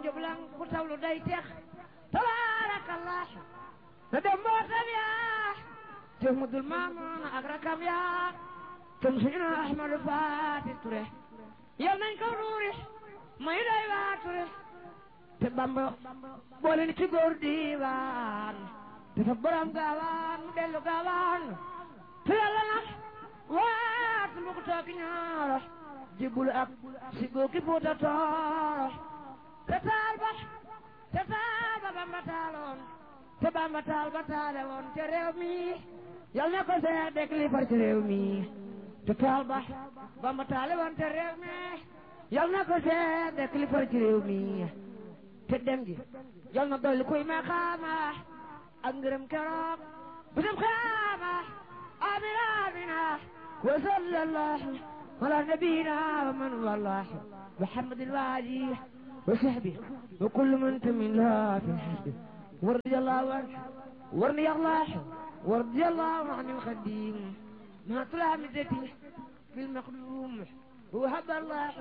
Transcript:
njublang ku tawlu day tex tabaarakallah te dem mbootam yaa te mudul maamoon ak rakam yaa tum suñu ahmadu faati ture yal nañ ko nuuri may day waa ture te bamba boole ni ci góor diiwaan dafa borom gaawaan mu dellu gaawaan te yàlla nag waat mu ko tooki ñaaro jibbul ak si góoki fuuta tooro te taal ba te taal ba bamba taaloon te bamba taal ba taale woon te réew mi yal na ko seex dek li far ci réew mi te taal ba bamba taale woon te réew mi yal na ko seex dek li far ci réew mi te dem gi yal na dolli kuy ma xaama ak ngërëm keroog bisam xaama amina amina wa sallallahu ala nabiyina wa man wallah محمد الوالي وصحبه وكل من تمن لها في الحسب ورضي الله عنه ورضي الله ورضي الله عن الخديم ما طلع مدتي في المخدوم وهب الله